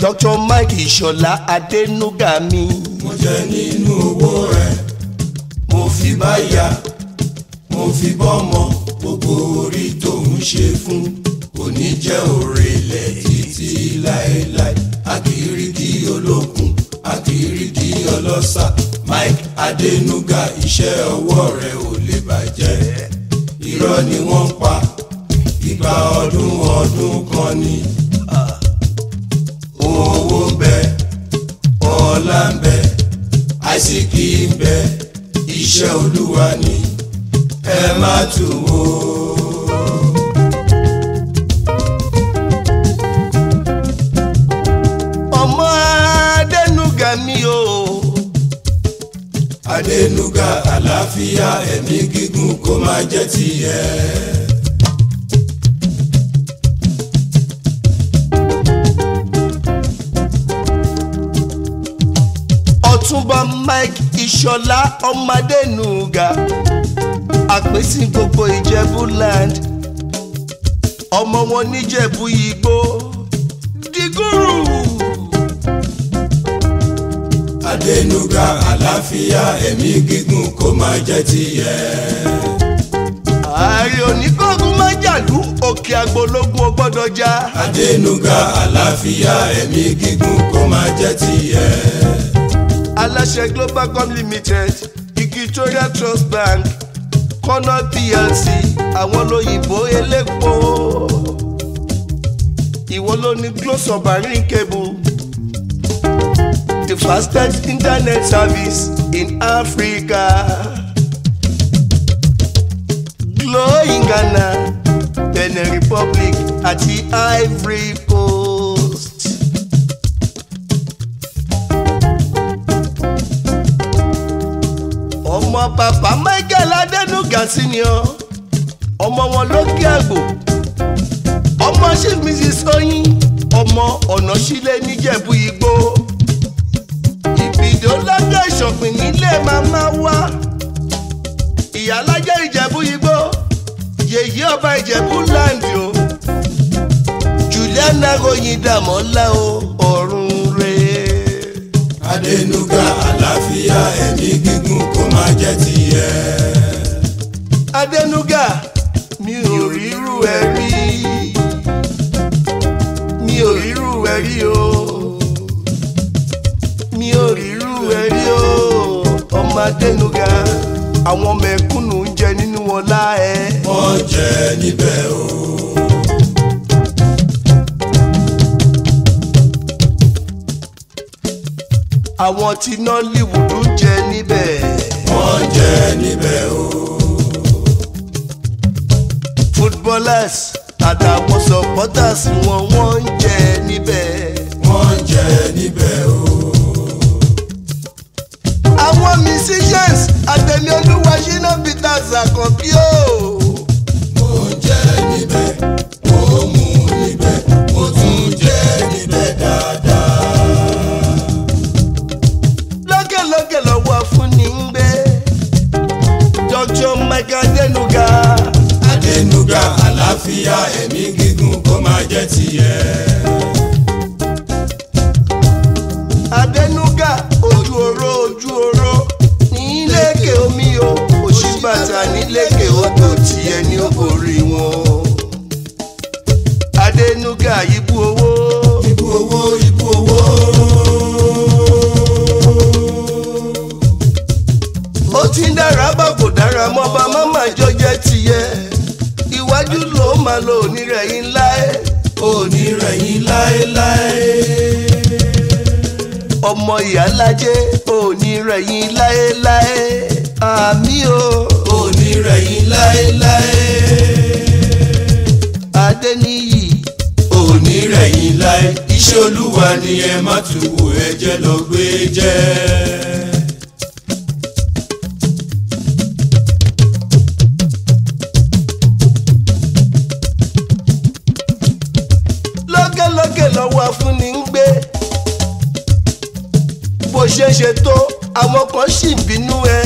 dr mike ìṣọ̀lá adẹnuga mi. mo jẹ nínú owó ẹ mo fi báyà mo fi bọ́mọ gbogbo orí tó ń ṣe fún òní jẹ́ òrèlẹ̀ títí láéláé akiriki olókun akiriki ọlọ́sà mike adẹnuga iṣẹ́ ọwọ́ rẹ ò lè bàjẹ́ irọ́ ni wọ́n pa ìgbà ọdún ọdún kan ni owó ń bẹ ọlá ń bẹ àìsíkì ń bẹ iṣẹ́ olúwa ni ẹ má tù wò. ọmọ adẹnuga mi o. adẹnuga àlàáfíà ẹ̀mí gígùn kó máa jẹ́ tiẹ̀. ọ̀túnba mike ìṣọ̀lá ọmọ adẹnuga àpèsè gbogbo ìjẹ̀bú land ọmọ wọn níjẹ̀bú igbó dìgúrù. adẹnuga àlàáfíà ẹ̀mí gígùn kó máa jẹ́ tiẹ̀. ààrẹ oníkógun má jàlú òkè agbológun ó gbọ́dọ̀ já. adẹnuga àlàáfíà ẹ̀mí gígùn kó máa jẹ́ tiẹ̀. aláṣẹ globalcom limited equatorial trust bank kọ́nà plc àwọn lóyìnbó elépo ìwọ ló ní glo submarine cable the fastest internet service in africa glo in ghana benin republic àti ivory coast. ọmọ bàbá michael adẹnuga senior ọmọ wọn lókè àgbò ọmọ chief mrs oyin ọmọ ọ̀nà sílẹ̀ níjẹ̀bú igbó ìbìdó lọ́jọ́ ìṣọ̀pìn nílé màmá wa ìyálájẹ́ ìjẹ̀bú igbó yèyí ọba ìjẹ̀bú láǹdì o juliana oyin dàmọ́lá o ọ̀run rèé. adẹnuga àlàáfíà ẹ̀mí gígùn kó máa jẹ́ tiẹ̀. Adẹnuga mi ò rírú ẹ rí mi ò rírú ẹ rí o mi ò rírú ẹ rí o ọmọ Adẹnuga àwọn mẹ̀kúnnù ń jẹ nínú ọlá ẹ. wọ́n jẹ́ níbẹ̀ o. àwọn tí Nollywood ń jẹ níbẹ̀. wọ́n jẹ́ níbẹ̀ o. footballers àtàwọn supporters wọn wọ́n ń jẹ níbẹ̀. wọ́n jẹ́ níbẹ̀ o. àwọn musicians àtẹ̀lé olúwa ṣínà peters àkànbí o. mo jẹ́ níbẹ̀ mo mú níbẹ̀ mo tún jẹ́ níbẹ̀ dáadáa. lókèlókè lọ́wọ́ fún ní ń gbé. dr michael adenuga adẹnuga àlàáfíà ẹ̀mí gígùn kó máa jẹ́ tiẹ̀. adenuga ojú oró ojú oró níléèké omi o òṣìbàtà níléèké odò tiẹ̀ ní òbórí wọn. adenuga ibú owó ibú owó ibú owó. ó ti ń dára bá kò dára mọ́ bá mọ́mọ́ ìjọ jẹ́ tiẹ̀ iwájú ló máa lo onírẹ̀yìn láé onírẹ̀yìn láéláé. ọmọ ìyálájẹ́ onírẹ̀yìn láéláé àmì o onírẹ̀yìn láéláé. adẹ́níyì onírẹ̀yìn láé. iṣẹ́ olúwa ni ẹ má tún wò ẹ jẹ́ lọ gbé jẹ́. lókèlókè lọ́wọ́ afúnni ń gbé bó ṣe ṣe tó àwọn kan sì bínú ẹ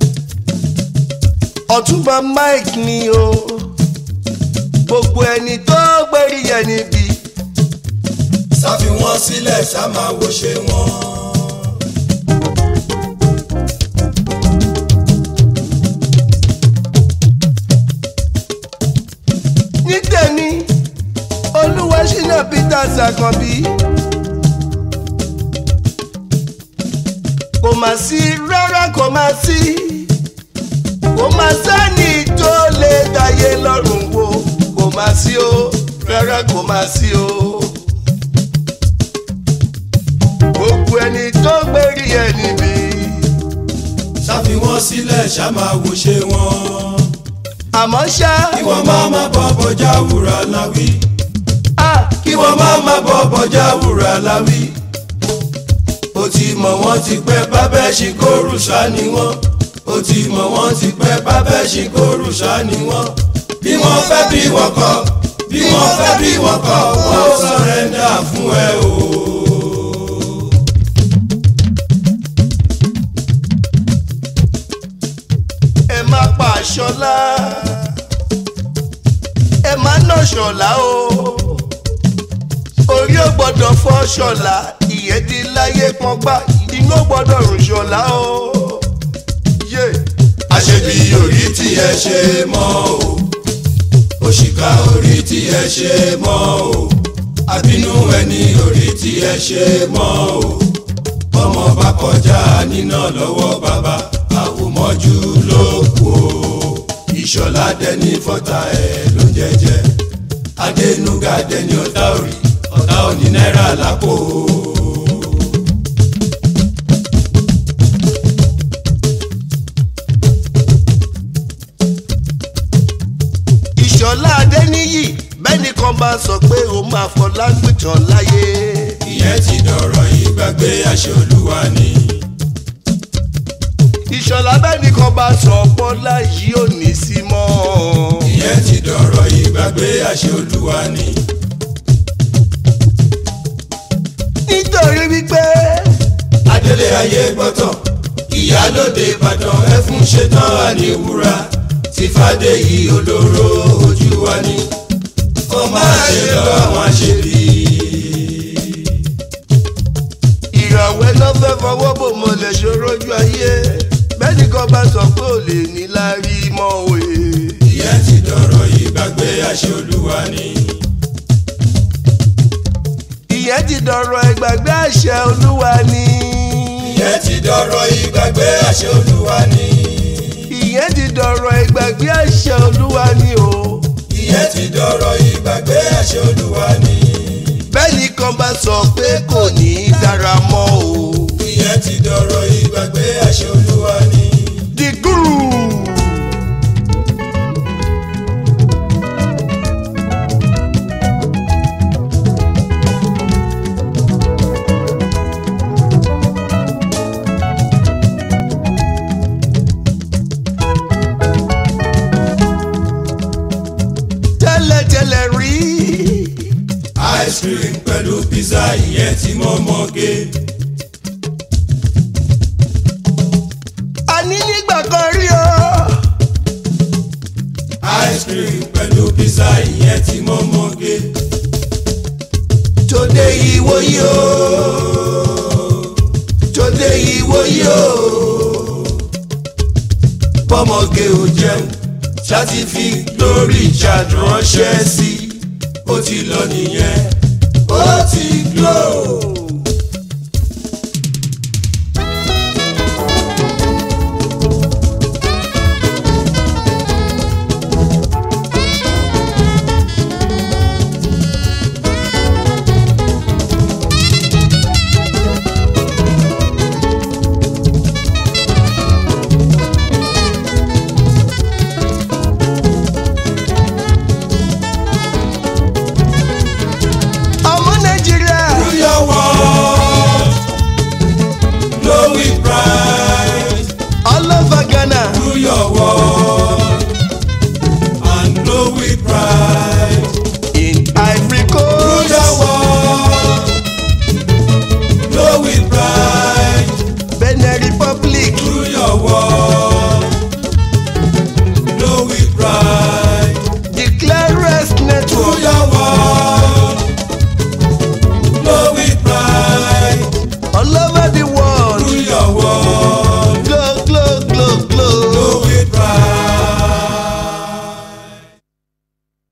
ọ̀túnba mike ni o gbogbo ẹni tó gbérí yẹn níbi ṣàfi wọ́n sílẹ̀ ṣá máa wo ṣe wọ́n. ní tèmi olúwa ṣínà peter ṣàkànbí kò má sí rárá kò má sí kò má sẹ́ni tó lè dáyé lọ́rùn wo kò má sí o rárá kò má sí o. gbogbo ẹni tó gbérí ẹ níbi ṣàfi wọ́n sílẹ̀ ṣá máa wo ṣe wọ́n. àmọ́ ṣá kí wọ́n má má bọ́ bọ́jà wúrà láwí. ah, kí wọ́n má má bọ́ bọ́jà wúrà láwí. ó ti mọ̀ wọ́n ti pẹ́ bábẹ́ ṣì kóòrù ṣá ni wọ́n. ó ti mọ̀ wọ́n ti pẹ́ bábẹ́ ṣì kóòrù ṣá ni wọ́n. bí wọ́n fẹ́ bí wọ́n kọ̀ bí wọ́n fẹ́ bí wọ́n kọ̀ wọ́n ó sọ̀rẹ́ndà fún ẹ o. ẹ má pa ṣọlá ẹ má nà ṣọlá o orí ò gbọ́dọ̀ fọ́ ṣọlá ìyẹn ti láyé pọnpá inú ò gbọ́dọ̀ rùn ṣọlá o. yé àṣebí orí tí ẹ ṣe mọ́ o òṣìkà orí tí ẹ ṣe mọ́ o àbínú ẹni orí tí ẹ ṣe mọ́ o ọmọ bá kọjá níná lọ́wọ́ bàbá àwòmọ́jú ló kù o ìṣọ̀lá dẹni fọ́tà ẹ̀ ló ń jẹjẹ adẹnuga dẹni ọ̀tá òrì ọ̀tá òní náírà lápò o. ìṣọlá adéníyì bẹ́ẹ̀ni kan bá sọ pé ó máa fọ lágbìtàn láyé. ìyẹn ti dọ̀rọ̀ ìgbàgbé àṣẹ olúwa ni. ìṣọlá bẹ́ẹ̀ni kan bá sọ bọ́lá yìí ò ní sí mọ́. ìyẹn ti dọ̀rọ̀ ìgbàgbé àṣẹ olúwa ni. nítorí wípé adélé ayé gbọ́tọ̀ ìyálóde ìbàdàn ẹfun ṣetán àníwúrà tí fàdé yìí olóró ojú wa ni. kó máa ṣe lọ àwọn àṣebí. ìràwẹ́ ló fẹ́ fọwọ́ bò mo lè ṣòrojú ayé bẹ́ẹ̀ni kan bá sọ pé ò lè ní lárí mọ́ òye. ìyẹn ti dọ̀rọ̀ ìgbàgbé àṣẹ olúwa ni. ìyẹn ti dọ̀rọ̀ ìgbàgbé àṣẹ olúwa ni. ìyẹn ti dọ̀rọ̀ ìgbàgbé àṣẹ olúwa ni. ìyẹn ti dọ̀rọ̀ ìgbàgbé àṣẹ olúwa ni o. ìyẹn ti dọ̀rọ̀ ìgbàgbé àṣẹ olúwa ni. bẹ́ẹ̀ni kan bá sọ pé kò ní í dára mọ́ o. ìyẹn ti dọ̀rọ̀ ìgbàgbé àṣẹ olúwa ni. the guru. tẹ́lẹ̀tẹ́lẹ̀ rí ice cream pẹ̀lú pizza ìyẹn tí mo mọ̀ gé. àní nígbà kan rí o. ice cream pẹ̀lú pizza ìyẹn tí mo mọ̀ gé. tòde ìwò yìí o tòde ìwò yìí o bọ́mọge ò jẹun ṣáàtì fi glory chad ránṣẹ́ sí ó ti lọ nìyẹn ó ti glow.